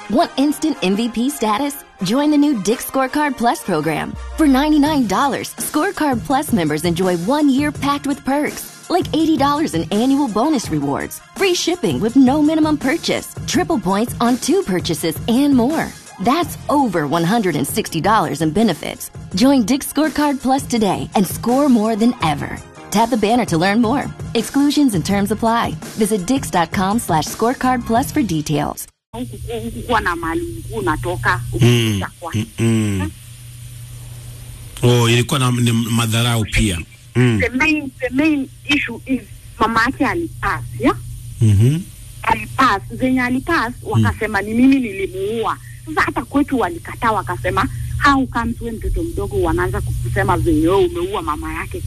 Want instant MVP status? Join the new Dick Scorecard Plus program. For $99, Scorecard Plus members enjoy one year packed with perks, like $80 in annual bonus rewards, free shipping with no minimum purchase, triple points on two purchases, and more. That's over $160 in benefits. Join Dick Scorecard Plus today and score more than ever. Tap the banner to learn more. Exclusions and terms apply. Visit dix.com slash scorecard plus for details. kuwa na mali ulikuwa unatoka Mm, ukikuja kwa mm, mm. Oh, ilikuwa na ni madharau pia. Mm. the main the main issue is mama yake alipass yeah? Mhm. alipass zenye alipass wakasema ni mimi nilimuua sasa hata kwetu walikataa wakasema how comes we mtoto mdogo wanaanza kusema venye wewe umeua mama yake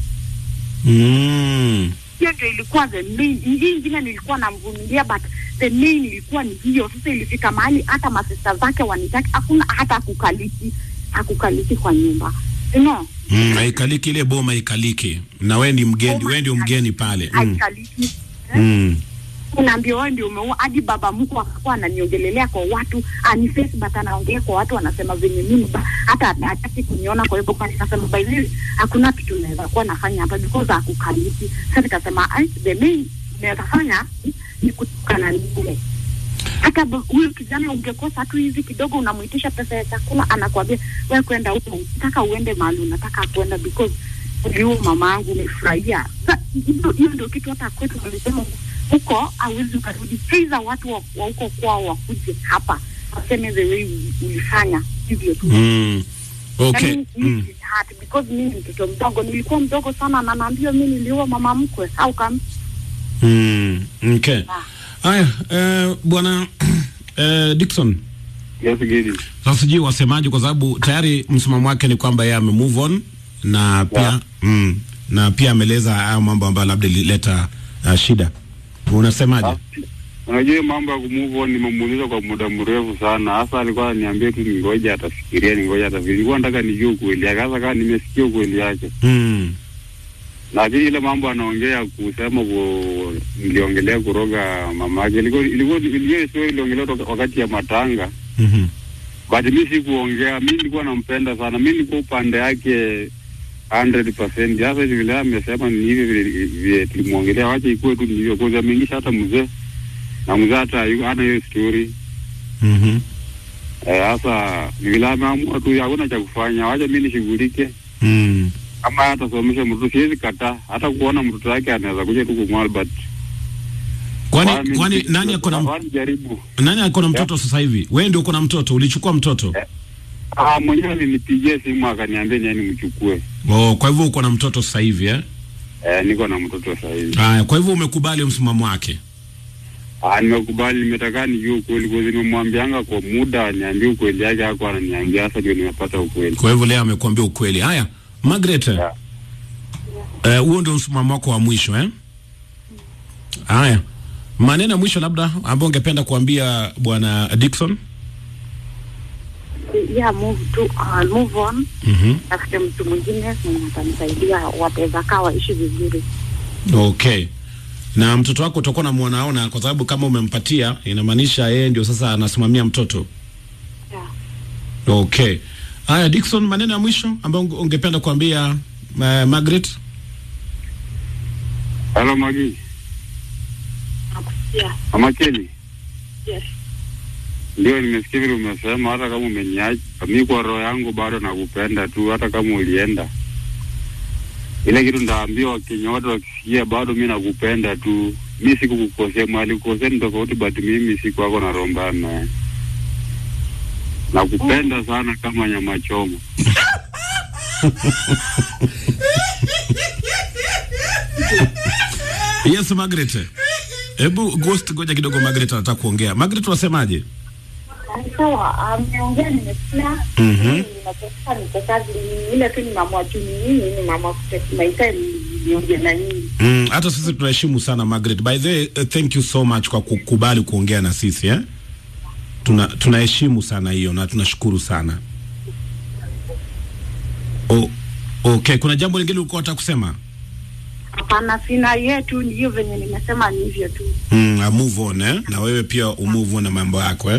Mm. hiyo ndio ilikuwa the main hii ingine nilikuwa namvumilia but the main ilikuwa ni hiyo sasa ilifika mahali hata masista zake wanitaki hakuna hata akukaliki akukaliki kwa nyumba you know Mm, haikaliki ile boma haikaliki. Na wewe ni mgeni, Boma wewe ndio mgeni pale. Mm. haikaliki Mm. unaambia wewe ndio umeua hadi baba mkwe akakuwa ananiongelelea kwa watu aniface but anaongea kwa watu anasema venye mimi ba- hata hataki kuniona kwa hivyo kwa nikasema by the way hakuna kitu naweza kuwa nafanya hapa because akukaliki sasa nikasema "Ai, the main naweza fanya ni kutukana nile hata ba- huyu kijana ungekosa tu hizi kidogo unamuitisha pesa ya chakula anakwambia wewe kwenda huko nataka uende mahali unataka kwenda because uliua mama yangu umefurahia Sa- hiyo hiyo ndio kitu hata kwetu walisema huko hauwezi ukarudi heiza watu wa wa huko kwao wakuje hapa waseme the way uli- ulifanya hivyo tu Mm. Okay. Yaani, Mm. mimi it's hard because mimi ni mtoto mdogo nilikuwa mdogo sana na naambiwa mimi niliua mama mkwe au kama Mm. Okay. Haya, eh, bwana eh, Dickson. Yes, Gidi. Sasa sijui wasemaje kwa sababu tayari msimamo wake ni kwamba yeye ame move on na pia Yeah. mm, na pia ameeleza hayo mambo ambayo labda ilileta uh, shida. Unasemaje? Unajua hiyo mambo ya kumove on nimemuuliza kwa muda mrefu sana. Hasa alikuwa ananiambia tu ningoja atafikiria, ningoja atafikiria. Nilikuwa nataka nijue ukweli yake. Hasa kama nimesikia ukweli yake. Mm. Lakini ile mambo anaongea kusema ku niliongelea kuroga mama yake. Ilikuwa ilikuwa ilikuwa sio iliongelea toka wakati ya matanga. Mhm. But mimi sikuongea. Mimi nilikuwa nampenda sana. Mimi nilikuwa upande yake 100%. Sasa hivi vile amesema ni hivi vile vile tulimwongelea, wacha ikuwe tu ni hivyo. Kwanza ameingisha hata mzee na mzee hata hayuko- hana hiyo story. Mhm. Eh, Sasa ni vile ameamua tu, hakuna cha kufanya, wacha mimi nishughulike. Mm. Kama atasomesha mtoto, siwezi kataa. Hata kuona mtoto wake anaweza kuja tu kumwona, but Kwani kwani nani ako na Kwani jaribu nani ako na mtoto sasa hivi? Wewe ndio uko na mtoto, ulichukua mtoto? Ah, mwenyewe alinipigia simu akaniambia niani mchukue. Oh, kwa hivyo uko na mtoto sasa hivi eh? Eh, niko na mtoto sasa hivi. Haya, kwa hivyo umekubali msimamo wake. Ah, nimekubali, nimetaka nijue ukweli kwa sababu nimemwambianga kwa muda aniambie ukweli yake, hako ananiambia, sasa ndio nimepata ukweli. Kwa hivyo leo amekuambia ukweli. Haya, Margaret. Yeah. Eh, huo ndio msimamo wako wa mwisho eh? Haya. Maneno ya mwisho labda ambayo ungependa kuambia bwana Dickson? yeah move to uh, move on Mhm. tafute mtu mwingine mwenye atanisaidia wataweza kaa waishi vizuri Okay. Na mtoto wako utakuwa unamwonaona kwa sababu kama umempatia inamaanisha yeye ndio sasa anasimamia mtoto. yeah. Okay. Haya Dickson, maneno ya mwisho ambayo unge- ungependa kuambia uh, Margaret? Halo Magi, yeah. Mama Kelly. yes. Ndio nimesikia vile umesema, hata kama umeniacha mimi, kwa roho yangu bado nakupenda tu, hata kama ulienda. Ile kitu ndaambia Wakenya wote wakisikia, bado mi nakupenda tu. Mi sikukukosea, mwali kukosea ni tofauti, but mimi siku wako na roho mbaya naye. Nakupenda sana kama nyama choma. Yes Margaret. Hebu Ghost ngoja kidogo Margaret anataka kuongea. Margaret wasemaje? sawa ameongea nimesikia Mhm. nimetoka niko kazi ile tu ni mamwa juu ni nini ni mamwa maisha niongea na nyinyi Mm, hata sisi tunaheshimu sana Margaret. By the way, uh, thank you so much kwa kukubali kuongea na sisi eh? Tuna tunaheshimu sana hiyo na tunashukuru sana. Oh, okay, kuna jambo lingine ulikuwa unataka kusema? hapana sina yetu ni hiyo venye nimesema ni hivyo tu Mm, uh, move on eh? Na wewe pia umove on na mambo yako eh?